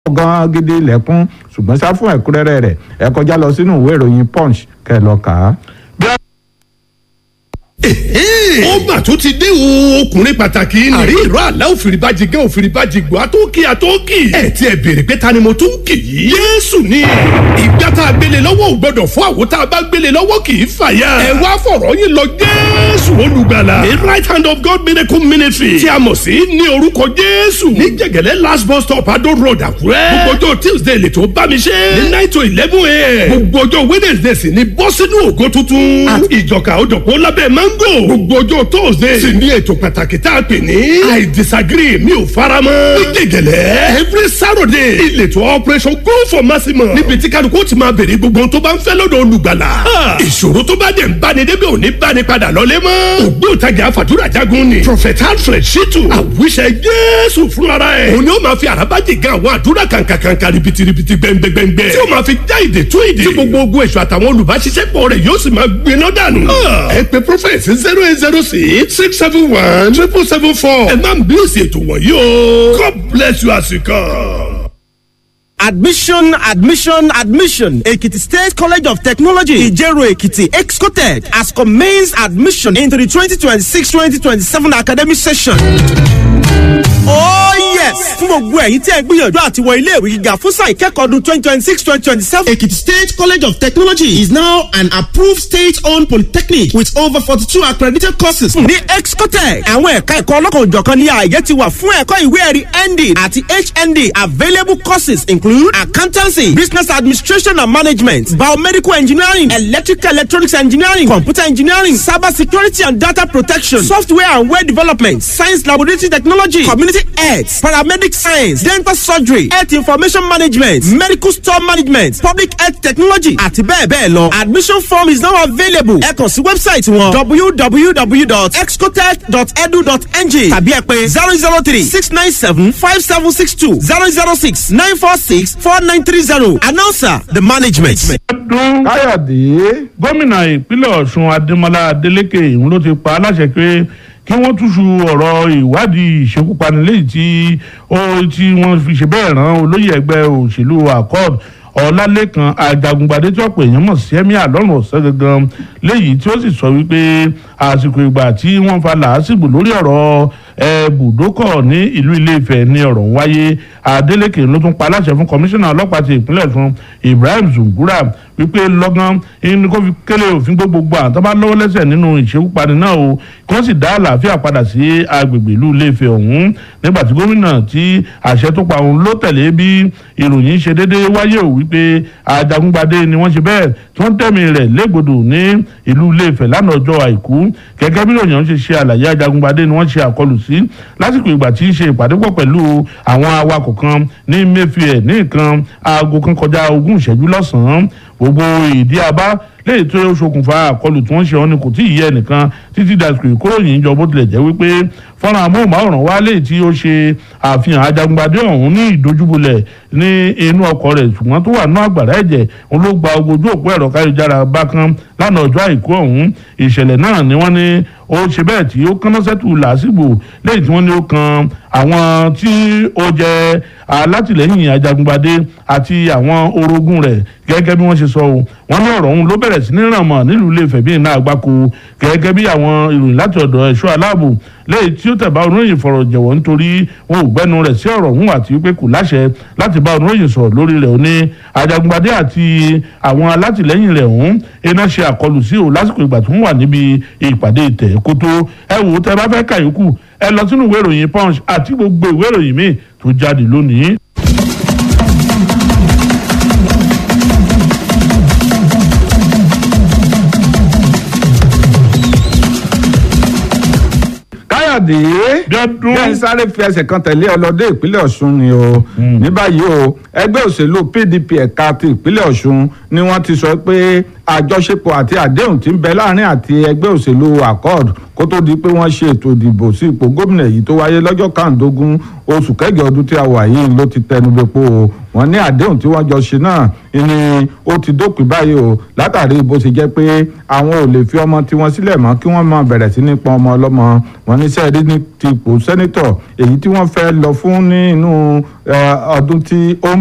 gan gidi ilẹ̀kùn ṣùgbọ́n sá fún ẹ̀kúnrẹ́rẹ́ rẹ̀ ẹ kọjá lọ sínú ìwé ìròyìn punch kẹ́ ẹ lọ kà á. ó mà tó ti dé o ọkùnrin pàtàkì ni. àrí ìró àlá òfìrìbàjì gẹ́ òfìrìbàjì gbọ́ àtọ́kì àtọ́kì. ẹ ti ẹ béèrè pé ta ni mo tún kì í. yéésù ni ìgbà tá a gbélé lọ́wọ́ ò gbọ́dọ̀ fún àwọn tá a bá gbélé lọ́wọ́ kì í fàyà. ẹ wá fọ̀rọ̀ yín lọ jésù olùgbàlà. the right hand of God miracle ministry tí a mọ̀ sí ní orúkọ jésù. ní jẹ̀gẹ̀lẹ́ last bus stop adó road àkúrẹ́. gbogbo ọjọ́ tuesday lè tó bá mi ṣe. ní nine to eleven a.m. gbogbo ọjọ́ wednesday sì ni bọ́ sínú ògo tuntun. àti ìjọka òjọ̀pọ̀ lábẹ́ mango. gbogbo ọjọ́ thursday sì ní ètò pàtàkì tá a pè ní. i disagree mi ò faramọ́. ní gègèlè every saturday ìletò operation go for maximum. níbi tí kálukú ti máa béèrè gbogbo ohun tó bá ń fẹ́ lọ́dọ̀ olùgbàlà. ìṣòro tó bá dẹ̀ ń báni débi ò ní báni padà lọ́lé mọ́. ògbóǹtagì àfàdúrà jagun ni. prophet alfred shitu àwíṣẹ jésù fúnra ẹ̀. òun ni ó máa fi àràbájì gan àwọn àdúrà kàǹkàǹkà ribitiribi gbẹngbẹngbẹ. tí ó máa fi já ìdè tú ìdè. tí gbogbo ogun èso àtàwọn olùbáṣiṣẹ́pọ̀ rẹ̀ yóò sì máa gbiná dànù. ẹ pe prophet zero eight zero six six seven one triple seven four. ẹ máa ń bí èsì ètò wọ̀nyí o. God bless you as you come. Admission, admission, admission. Ekiti State College of Technology, Ijero Ekiti, Excotec, has commenced admission into the 2026-2027 academic session. Oh yes! Fún gbogbo ẹ̀yin tí ẹ gbìyànjú àti wọ ilé ìwé gíga fún sáà ìkẹ́kọ̀ọ́ ọdún twenty twenty six twenty twenty seven. Ekiti State College of Technology is now an approved state-owned polytechnic with over forty-two accredited courses. Ní Excotec, àwọn ẹ̀ka ẹ̀kọ́ ọlọ́kan òjọ̀kan ní ààyè ti wà fún ẹ̀kọ́ ìwé ẹ̀rí ND àti HND. Available courses include accountancy, business administration and management, biomedical engineering, electrical electronics engineering, computer engineering, cyber security and data protection, software and web development, science laboratory technology, community health, paramedic science, dental surgery, health information management, medical store management, public health technology àti bẹ́ẹ̀ bẹ́ẹ̀ lọ. Admission form is now available. Ẹ kàn sí wẹ́bsáìtì wọn www.excotech.edu.ng tàbí ẹ pè zero zero three six nine seven five seven six two zero zero six nine four six four nine three zero. Announcer the management. ọdún káyọ̀dé gómìnà ìpínlẹ̀ ọ̀ṣun adémọlá adélékè ìhun ló ti pa á láṣẹ pé kí wọ́n túṣu ọ̀rọ̀ ìwádìí ìṣekúpani léyìí tí ó tí wọ́n fi ṣe bẹ́ẹ̀ rán olóyè ẹgbẹ́ òṣèlú accord ọlálẹ́kan ajagungbadé tí ọ̀pọ̀ èèyàn mọ̀ sí ẹ̀mí àlọ́run ọ̀sẹ̀ gangan léyìí tí ó sì sọ wípé àsìkò ìgbà tí wọ́n fa làásìgbò lórí ọ̀rọ̀ ẹ̀bùdókọ̀ ní ìlú ilé-ifẹ̀ ní ọ̀rọ̀ ń wáyé adeleke ló tún pa aláṣẹ fún kọmíṣánná ọlọ́pàá ti ìpínlẹ̀ ọ̀ṣun ibrahim zungura wípé lọ́gán ní kó fi kélé òfin gbogbogbò àwọn tó bá lọ́wọ́ lẹ́sẹ̀ nínú ìṣekúpani náà o kí wọ́n sì dá àlàáfíà padà sí agbègbè ìlú ilé-ifẹ̀ ọ̀hún nígbà tí gómìnà tí àṣẹ tó pa òun ló tẹ̀lé bí ìròyìn ṣe déédéé wáyé o wípé ajagungbadé ni wọ́n ṣe bẹ́ẹ̀ tí wọ́n tẹ̀mí rẹ̀ légbodò ní ìlú ilé-ifẹ̀ lánàá ọjọ́ àìkú gẹ́gẹ́ bí ìròyìn ṣe ṣe àlàyé ajagungbadé ni wọ́n ṣe àkọlù sí lásìkò ìgbà tí ń ṣe ìpàdé pọ̀ pẹ̀lú àwọn awakọ̀ kan ní mayfair ní nǹkan aago kan kọjá ogún ìṣẹ́jú lọ́sàn-án gbogbo ìdí abá léyìí tó ṣokùnfà àkọlù tí wọ́n ṣe ọ́ ni kò tí ì yẹ ẹnìkan títí dasìkò ìkóròyìn jọ bó tilẹ̀ jẹ́ wípé fọ́nrán amóhùnmáwòrán wa léyìí tí ó ṣe àfihàn ajagungbadé ọ̀hún ní ìdojúbolẹ̀ ní inú ọkọ̀ rẹ̀ ṣùgbọ́n tó wà ní àgbàrá ẹ̀jẹ̀ òun ló gba ojú òpó ẹ̀rọ káyọ̀jára bákan lánàá ọjọ́ àìkú ọ̀hún ìṣẹ̀lẹ̀ náà ni wọ́n ní ó ṣe bẹ́ẹ̀ tí ó kánná sẹ́tù làásìgbò lẹ́yìn tí wọ́n ní ó kan àwọn tí ó jẹ́ alátìlẹ́yìn ajagungbadé àti àwọn orogún rẹ̀ gẹ́gẹ́ bí wọ́n ṣe sọ o wọ́n ní ọ̀rọ̀ ọ̀hún ló bẹ̀rẹ̀ sí ní ràn mọ́ nílùú Ilé-Ifẹ̀ bíi iná àgbákò gẹ́gẹ́ bí àwọn ìròyìn láti ọ̀dọ̀ ẹ̀ṣọ́ aláàbò lẹ́yìn tí ó tẹ̀bá oníròyìn fọ̀rọ̀ jẹ̀wọ́ nítorí wọn ò gbẹ́nu rẹ̀ sí ọ̀rọ̀ ọ̀hún àti wípé kò láṣẹ láti bá oníròyìn sọ̀rọ̀ lórí rẹ̀ ó ní ajagungbadé àti àwọn alátìlẹ́yìn rẹ̀ ọ̀hún iná ṣe àkọlù sí o lásìkò ìgbà tó ń wà níbi ìpàdé ìtẹ̀ kótó ẹ wò ó tẹ bá fẹ́ kàyókù ẹ lọ sínú ìwé ìròyìn punch àti gbogbo ìwé ìròyìn míì tó jáde lónìí. káyọ̀dé Dọ́dún. bẹ́ẹ̀ ń sáré fi ẹsẹ̀ kan tẹ̀lé ọlọ́dẹ ìpínlẹ̀ ọ̀ṣun ni o ní báyìí o ẹgbẹ́ òṣèlú pdp ẹ̀ka ti ìpínlẹ̀ ọ̀ṣun ni wọ́n ti sọ pé àjọṣepọ̀ àti àdéhùn tí ń bẹ láàrin àti ẹgbẹ́ òṣèlú accord kó tó di pé wọ́n ṣe ètò ìdìbò sí ipò gómìnà yìí tó wáyé lọ́jọ́ kàndógún oṣù kẹjọ ọdún tí a wà yìí ló ti tẹnubẹ́pọ̀ o wọ́n ní àdéhùn tí wọ́n jọ ṣe náà ni ó ti dópin báyìí o látàrí bó ṣe jẹ́ pé àwọn ò lè fi ọmọ tiwọn sílẹ̀ mọ́ kí wọ́n máa bẹ̀rẹ̀ sí ní pọn ọmọ ọlọ́mọ wọ́n ní sẹ́ẹ̀rí ní ti ipò sẹ́nítọ̀ èyí tí wọ́n fẹ́ lọ fún nínú ọdún tí ó ń